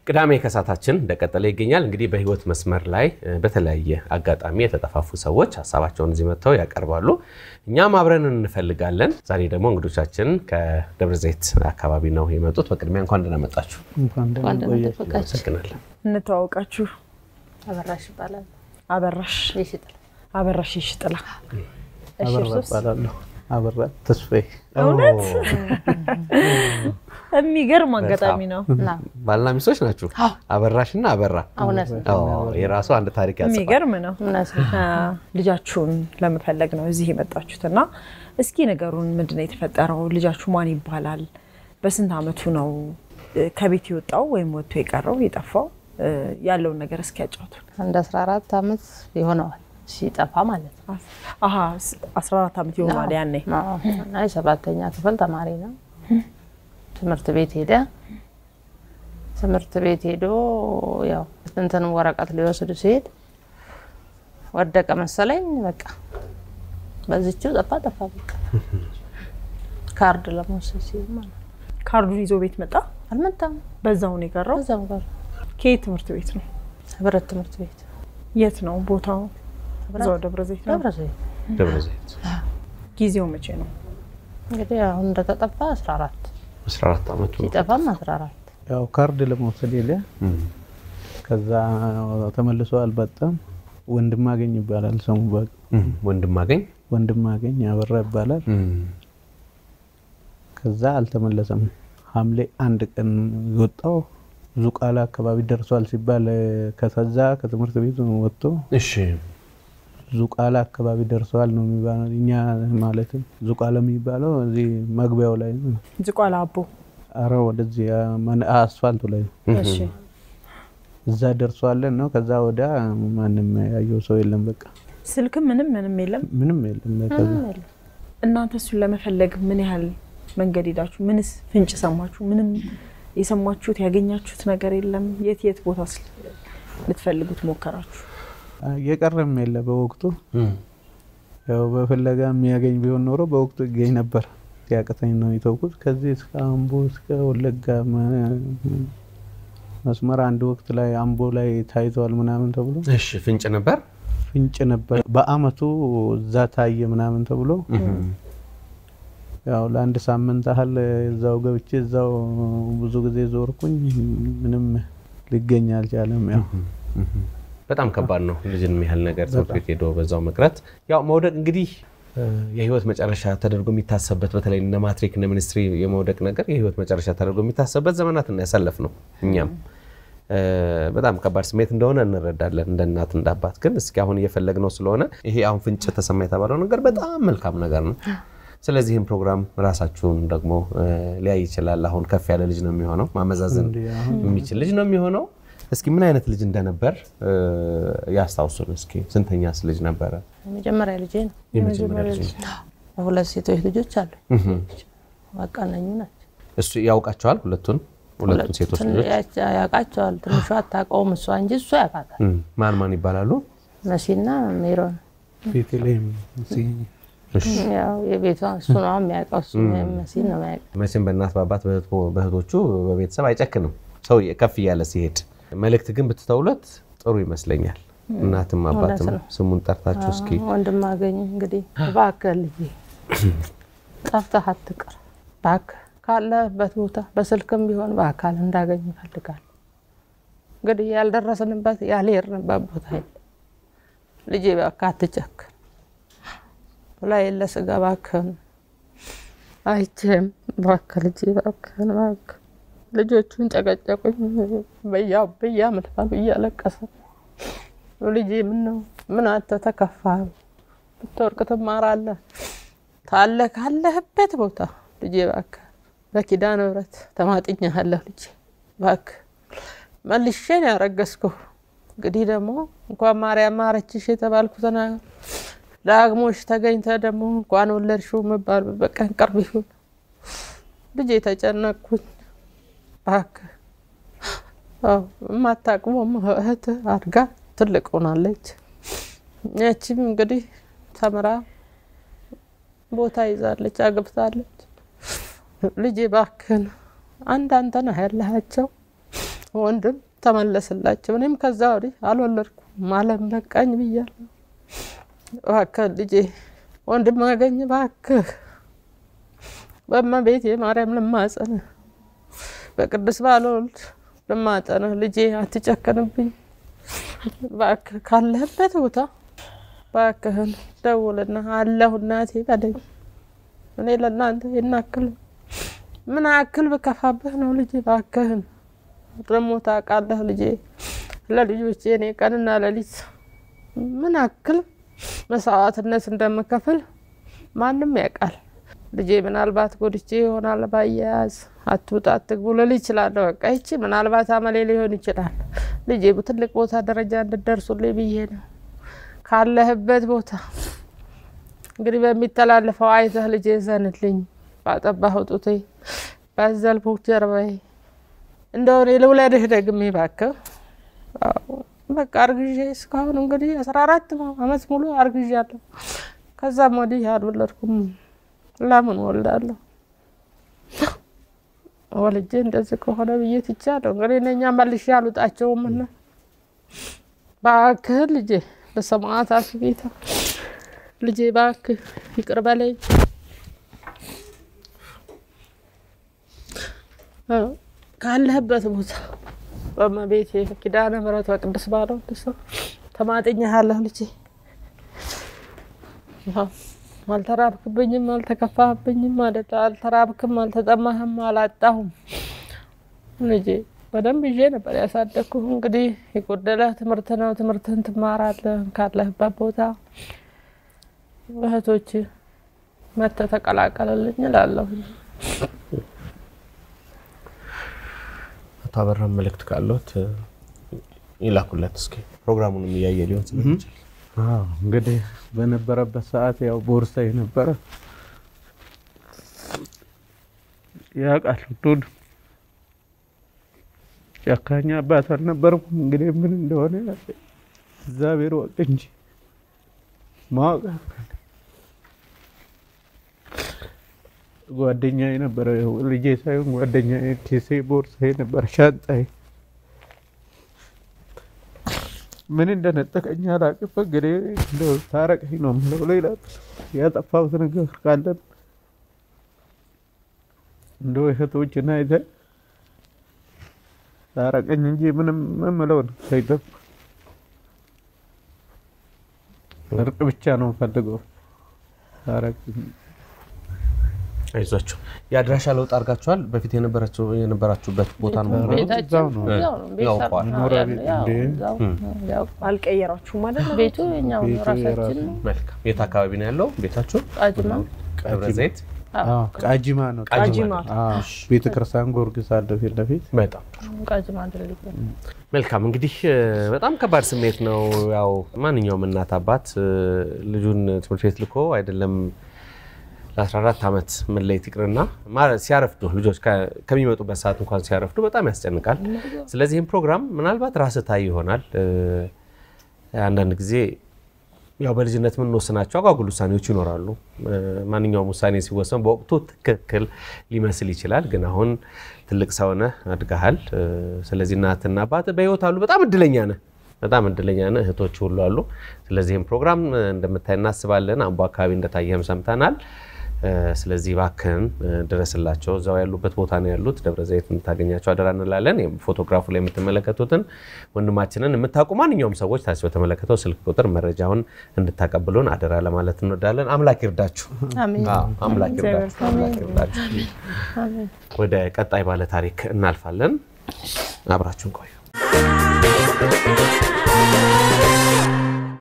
ቅዳሜ ከሳታችን እንደቀጠለ ይገኛል። እንግዲህ በህይወት መስመር ላይ በተለያየ አጋጣሚ የተጠፋፉ ሰዎች ሀሳባቸውን እዚህ መጥተው ያቀርባሉ። እኛም አብረን እንፈልጋለን። ዛሬ ደግሞ እንግዶቻችን ከደብረ ዘይት አካባቢ ነው የመጡት። በቅድሚያ እንኳን ደህና መጣችሁ። አመሰግናለን። እንተዋወቃችሁ። አበራሽ ይባላል። አበራሽ ይሽጥል አበራሽ ይሽጥላ። እሺ፣ አበራ እርሶስ? እባላለሁ። አበራ ተስፋዬ እውነት የሚገርም አጋጣሚ ነው። ና ባልና ሚስቶች ናችሁ? አበራሽና አበራ። እውነት ነው። ኦ፣ የራሱ አንድ ታሪክ ያጽፋል። የሚገርም ነው። እውነት ነው። አ፣ ልጃችሁን ለመፈለግ ነው እዚህ የመጣችሁት እና እስኪ ነገሩን ምንድን ነው የተፈጠረው? ልጃችሁ ማን ይባላል? በስንት አመቱ ነው እ፣ ከቤት የወጣው ወይም ወጥቶ የቀረው የጠፋው? እ፣ ያለውን ነገር እስኪ ያጫውቱን። አንድ 14 አመት ይሆነዋል ሲጠፋ ማለት ነው። አሀ 14 ዓመት ይሆናል ያኔ። አዎ። እና የሰባተኛ ክፍል ተማሪ ነው። ትምህርት ቤት ሄደ። ትምህርት ቤት ሄዶ ያው እንትን ወረቀት ሊወስድ ሲሄድ ወደቀ መሰለኝ። በቃ በዚችው ጠፋ ጠፋ። በቃ ካርድ ለመውሰድ ሲሄድ ማለት ነው። ካርዱን ይዞ ቤት መጣ። አልመጣም። በዛው ነው የቀረው። እዛም ጋር ከየት ትምህርት ቤት ነው? ህብረት ትምህርት ቤት የት ነው ቦታው? እዛው ደብረ ዘይት ነው። ደብረ ዘይት ደብረ ዘይት ጊዜው መቼ ነው? እንግዲህ አሁን እንደተጠፋ 14 14 ዓመቱ ነው። ሲጠፋም 14 ያው ካርድ ለመውሰድ ሄደ። እም፣ ከዛ ተመልሶ አልመጣም። ወንድም አገኝ ይባላል ስሙ። በ- እም፣ ወንድም አገኝ ወንድም አገኝ አበራ ይባላል። እም፣ ከዛ አልተመለሰም። ሐምሌ አንድ ቀን የወጣው ዙቃላ አካባቢ ደርሷል ሲባል ከዛ ከትምህርት ቤት ወጥቶ እሺ ዙቃላ አካባቢ ደርሰዋል ነው የሚባለው። እኛ ማለትም ዙቃላ የሚባለው እዚህ መግቢያው ላይ ነው። ዝቋላ አቦ። አረ ወደዚህ ማን- አስፋልቱ ላይ ነው። እሺ እዛ ደርሷለን ነው። ከዛ ወዳ ማንም ያየው ሰው የለም። በቃ ስልክም ምንም ምንም የለም። ምንም የለም። ከዛ ምንም የለም። እናንተ እሱን ለመፈለግ ምን ያህል መንገድ ሄዳችሁ? ምንስ ፍንጭ ሰማችሁ? ምንም የሰማችሁት ያገኛችሁት ነገር የለም? የት የት ቦታ ልትፈልጉት ሞከራችሁ? የቀረም የለ በወቅቱ እም፣ ያው በፍለጋ የሚያገኝ ቢሆን ኖሮ በወቅቱ ይገኝ ነበር። ሲያቅተኝ ነው የተውኩት። ከዚህ እስከ አምቦ እስከ ወለጋ መ- መስመር አንድ ወቅት ላይ አምቦ ላይ ታይተዋል ምናምን ተብሎ እሺ ፍንጭ ነበር። ፍንጭ ነበር። በአመቱ እዛ ታየ ምናምን ተብሎ እም፣ ያው ለአንድ ሳምንት ያህል እዛው ገብቼ እዛው ብዙ ጊዜ ዞርኩኝ። ምንም ሊገኝ አልቻለም። ያው እም። በጣም ከባድ ነው። ልጅን የሚያህል ነገር ትምህርት ቤት ሄዶ በዛው መቅረት። ያው መውደቅ እንግዲህ እ፣ የህይወት መጨረሻ ተደርጎ የሚታሰብበት በተለይ እነ ማትሪክ እነ ሚኒስትሪ የመውደቅ ነገር የህይወት መጨረሻ ተደርጎ የሚታሰብበት ዘመናት እና ያሳለፍ ነው። እኛም እ፣ በጣም ከባድ ስሜት እንደሆነ እንረዳለን እንደ እናት እንደ አባት። ግን እስኪ አሁን እየፈለግነው ስለሆነ ይሄ አሁን ፍንጭ ተሰማ የተባለው ነገር በጣም መልካም ነገር ነው። ስለዚህም ፕሮግራም ራሳችሁን ደግሞ እ፣ ሊያይ ይችላል። አሁን ከፍ ያለ ልጅ ነው የሚሆነው፣ ማመዛዘን እንዲህ አሁን የሚችል ልጅ ነው የሚሆነው። እስኪ ምን አይነት ልጅ እንደነበር እ፣ ያስታውሱን እስኪ። ስንተኛስ ልጅ ነበረ? የመጀመሪያ ልጄ ነው። የመጀመሪያ ልጅ ሁለት ሴቶች ልጆች አሉ። እህ። በቃ እነኙ ናቸው። እሱ ያውቃቸዋል ሁለቱን ሁለቱን ሴቶች ትን- ልጆች ያች- ያውቃቸዋል። ትንሿ አታውቀውም እሷ እንጂ እሱ ያውቃታል። እም፣ ማን ማን ይባላሉ? መሲና ሜሮን ቤተልሔም እዚህ እሺ። ያው የቤቷ እሱ ነው የሚያውቀው። እሱ መሲን ነው የሚያውቀው። መቼም በእናት በአባት በእህቶ- በእህቶቹ በቤተሰብ አይጨክንም ሰው ከፍ እያለ ሲሄድ። መልእክት ግን ብትተውለት ጥሩ ይመስለኛል። እናትም አባትም ነው። ስሙን ጠርታችሁ እስኪ ወንድም አገኝ እንግዲህ እባክህ ልጄ ጠፍተህ አትቅር። እባክህ ካለህበት ቦታ በስልክም ቢሆን በአካል እንዳገኝ እፈልጋለሁ። እንግዲህ ያልደረስንበት ያልሄድንበት ቦታ የለም። ልጄ እባክህ አትጨክን ብላ የለ ስጋ እባክህን አይቼም እባክህ ልጄ እባክህን እባክህ ልጆቹን ጨቀጨቁኝ በያው በያ ምልፋሉ እያለቀሰ ልጄ ምን ነው ምን አንተ ተከፋ ብትወርቅ ትማራለህ ታለ ካለህበት ቦታ ልጄ እባክህ በኪዳነ ምሕረት ተማጥኛለሁ ልጄ እባክህ መልሼን ያረገዝኩህ እንግዲህ ደግሞ እንኳን ማርያም ማረችሽ የተባልኩትን ዳግሞሽ ተገኝተ ደግሞ እንኳን ወለድሽው መባል በቀን ቅርብ ይሁን ልጄ ተጨነቅኩኝ እባክህ አዎ የማታቅመው እህት አድጋ ትልቅ ሆናለች። ያቺም እንግዲህ ተምራ ቦታ ይዛለች፣ አግብታለች። ልጄ እባክህን አንድ አንተ ነህ ያለሃቸው ወንድም ተመለስላቸው። እኔም ከዛ ወዲህ አልወለድኩም። አለም በቃኝ ብያለሁ። እባክህ ልጄ ወንድም አገኝ እባክህ በእመቤቴ ማርያም ልማጸንህ በቅዱስ ባልወልድ ልማጸንህ ልጄ አትጨክንብኝ እባክህ ካለህበት ቦታ እባክህን ደውልና አለሁ እናቴ በለኝ። እኔ ለእናንተ ይናክል ምን አክል ብከፋብህ ነው ልጄ እባክህን ደግሞ ታውቃለህ ልጄ ለልጆቼ እኔ ቀንና ሌሊት ምን አክል መስዋዕትነት እንደምከፍል ማንም ያውቃል። ልጄ ምናልባት ጎድቼ ይሆናል ባያያዝ አትውጣ አትግቡ ልል ይችላለሁ። በቃ ይቺ ምናልባት አመሌ ሊሆን ይችላል። ልጄ ትልቅ ቦታ ደረጃ እንድደርሱልኝ ብዬ ነው ካለህበት ቦታ እንግዲህ በሚተላለፈው አይተህ ልጄ ዘንልኝ ባጠባኸው ጡቴ ባዘልኩህ ጀርባዬ እንደሆነ ልውለድህ ደግሜ እባክህ። በቃ አርግዤ እስካሁን እንግዲህ አስራ አራት አመት ሙሉ አርግዣለሁ። ከዛም ወዲህ አልወለድኩም። ለምን ወልዳለሁ? ወልጄ እንደዚህ ከሆነ ብዬ ትቻለሁ። እንግዲህ እነኛ መልሼ አልውጣቸውም እና እባክህ ልጄ በሰማዕታት ጌታ ልጄ እባክህ ይቅር በለኝ። ካለህበት ቦታ በእመቤቴ ኪዳነ ምሕረት በቅዱስ ባልወልድ ስም ተማጥኜሃለሁ ልጄ። አልተራብክብኝም፣ አልተከፋህብኝም፣ አልተራብክም፣ አልተጠማህም፣ አላጣሁም ልጄ። በደንብ ይዤ ነበር ያሳደግኩህ። እንግዲህ የጎደለህ ትምህርት ነው። ትምህርትህን ትማራለህ ካለህበት ቦታ። እህቶች መተህ ተቀላቀልልኝ እላለሁ። አቶ አበራ መልእክት ካለት ይላኩለት እስኪ ፕሮግራሙንም እያየ ሊሆን ስለሚችል አዎ እንግዲህ በነበረበት ሰዓት ያው ቦርሳ የነበረ ያውቃል ሁሉን ጨካኝ አባት አልነበርኩም። እንግዲህ ምን እንደሆነ እግዚአብሔር ወቅ እንጂ ማወቅ ጓደኛ የነበረ ልጄ ሳይሆን ጓደኛ ኬሴ ቦርሳ የነበረ ሻንጣዬ ምን እንደነጠቀኝ አላውቅም። እንግዲህ እንደው ታረቀኝ ነው የምለው። ሌላ ያጠፋሁት ነገር ካለን እንደው እህቶችን አይተህ ታረቀኝ እንጂ ምንም የምለው ነገር የለም። እርቅ ብቻ ነው የምፈልገው። ታረቀኝ። አይዟቸው። የአድራሻ ለውጥ አድርጋችኋል? በፊት የነበራችሁ የነበራችሁበት ቦታ ነው የምትኖሩት? ቤታችን እዛው ነው። እዛው ነው። ቤት ያውቀዋል። ሰርተን መኖሪያ ያለ- ቤት ያው እንዴ? እዛው ያው አልቀየራችሁም ማለት ነው? ቤቱ የኛው ቤቱ ራሳችን የራሱ ነው። መልካም። የት አካባቢ ነው ያለው ቤታችሁ? ቃጅማ ደብረ ዘይት። አዎ ቃጂማ ነው። ቃጂማ አዎ ቤተ ክርስቲያን ጊዮርጊስ አለ ፊት ለፊት። በጣም ቃጅማ ድልድይ መልካም እንግዲህ እ፣ በጣም ከባድ ስሜት ነው። ያው ማንኛውም እናት አባት እ፣ ልጁን ትምህርት ቤት ልኮ አይደለም ለ14 ዓመት መለየት ይቅርና ማ- ሲያረፍዱ ልጆች ከ- ከሚመጡበት ሰዓት እንኳን ሲያረፍዱ በጣም ያስጨንቃል። ስለዚህ ይህም ፕሮግራም ምናልባት ራስህ ታይ ይሆናል። እ፣ አንዳንድ ጊዜ ያው በልጅነት የምንወስናቸው አጓጉል ውሳኔዎች ይኖራሉ። እ፣ ማንኛውም ውሳኔ ሲወሰን በወቅቱ ትክክል ሊመስል ይችላል። ግን አሁን ትልቅ ሰው ነህ፣ አድገሃል። እ፣ ስለዚህ እናትና አባት በህይወት አሉ። በጣም እድለኛ ነህ፣ በጣም እድለኛ ነህ። እህቶች ሁሉ አሉ። ስለዚህም ፕሮግራም እ፣ እንደምታይ እናስባለን። አምቦ አካባቢ እንደታየህም ሰምተናል። እ፣ ስለዚህ እባክህን እ፣ ድረስላቸው። እዛው ያሉበት ቦታ ነው ያሉት። ደብረ ዘይት እንድታገኛቸው አደራ እንላለን። ይህም ፎቶግራፉ ላይ የምትመለከቱትን ወንድማችንን የምታውቁ ማንኛውም ሰዎች ታች በተመለከተው ስልክ ቁጥር መረጃውን እንድታቀብሉን አደራ ለማለት እንወዳለን። አምላክ ይርዳችሁ። አሜን። አዎ፣ አምላክ ይርዳችሁ። አምላክ ይርዳችሁ። አሜን። ወደ ቀጣይ ባለ ታሪክ እናልፋለን። አብራችሁን ቆዩ።